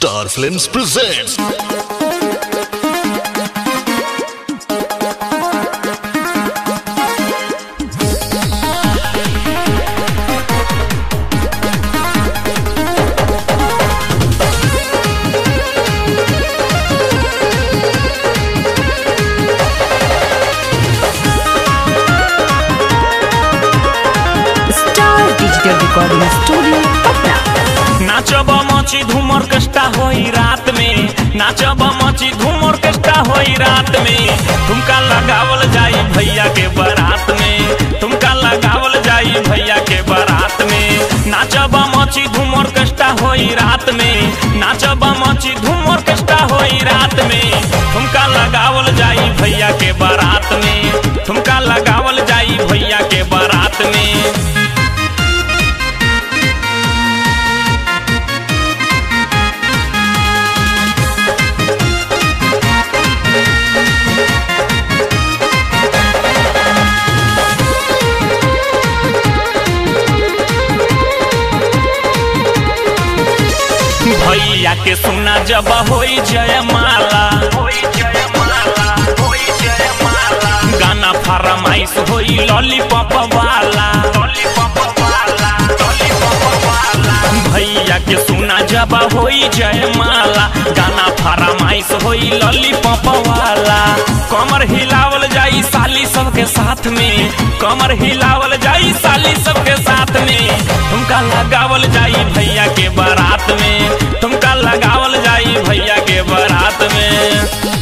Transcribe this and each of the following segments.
Star Films presents star digital recording studio Patna नाचब मची धूम ऑर्केस्ट्रा होई रात में नाचब मची धूम ऑर्केस्ट्रा होई रात में तुमका लगावल जाई भैया के बारात में तुमका लगावल जाई भैया के बारात में नाचब मची धूम ऑर्केस्ट्रा होई रात में नाचब मची धूम ऑर्केस्ट्रा होई रात में तुमका लगावल जाई भैया के बारात में तुमका लगावल जाई भैया के बारात में भैया के सुना जब होई जयमाला गाना फरमाइश होई लॉलीपॉप वाला भैया के सुना जब होई जयमाला गाना फरमाइश होई लॉलीपॉप वाला कमर हिलावल जाई साली सबके साथ में कमर हिलावल जाई साली सबके साथ में तुमका लगावल जाई भैया के बारात में तुमका लगावल जाई भैया के बारात में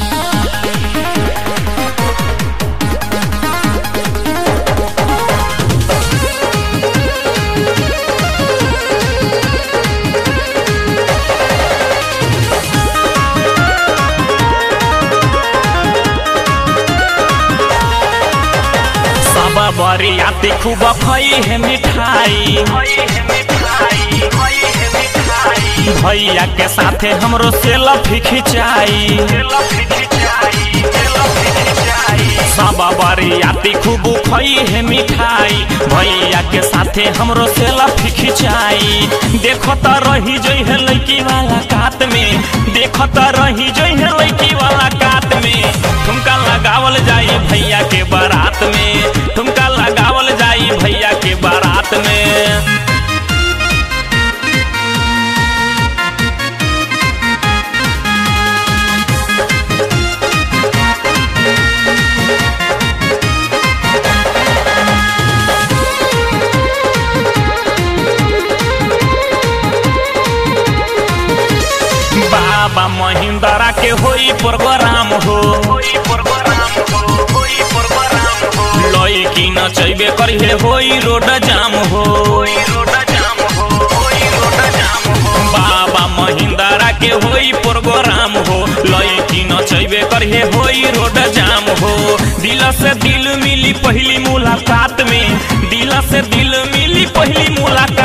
सब बरियाती खूब खई है मिठाई भैया के साथे हमरो सेल्फी खिंचाई सब बरियाती खूब खई है मिठाई भैया के साथे हमरो सेल्फी खिंचाई देखो तो रही जई है लड़की वाला कात में देखो तो रही जई है लड़की वाला कात में तुमका लगावल जाई भैया के बारात में तुमका लगावल जाई भैया के बारात में बाबा महिंद्रा के होई प्रोग्राम हो लड़की नचैबे करिहे होई रोड जाम हो बाबा महिंद्रा के होई प्रोग्राम हो लड़की नचैबे करिहे होई रोड जाम हो दिल से दिल मिली पहली मुलाकात में दिल से दिल मिली पहली मुलाकात